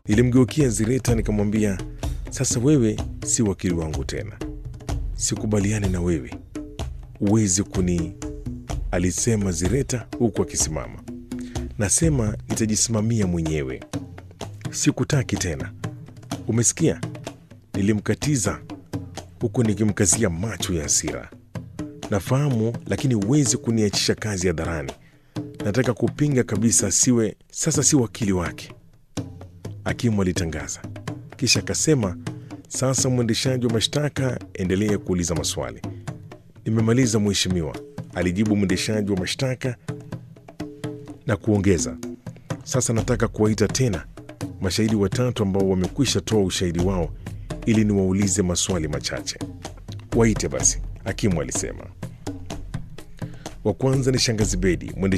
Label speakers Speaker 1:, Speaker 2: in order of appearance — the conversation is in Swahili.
Speaker 1: Nilimgeukia Zireta nikamwambia, sasa wewe si wakili wangu tena, sikubaliani na wewe, uwezi kuni, alisema Zireta huku akisimama. Nasema nitajisimamia mwenyewe, sikutaki tena, umesikia? Nilimkatiza huku nikimkazia macho ya hasira. Nafahamu, lakini huwezi kuniachisha kazi hadharani. Nataka kupinga kabisa, siwe sasa si wakili wake, hakimu alitangaza. Kisha akasema, sasa mwendeshaji wa mashtaka, endelea kuuliza maswali. Nimemaliza mheshimiwa, alijibu mwendeshaji wa mashtaka na kuongeza, sasa nataka kuwaita tena mashahidi watatu ambao wamekwisha toa ushahidi wao ili niwaulize maswali machache. Waite basi, hakimu alisema. Wa kwanza ni shangazi Bedi,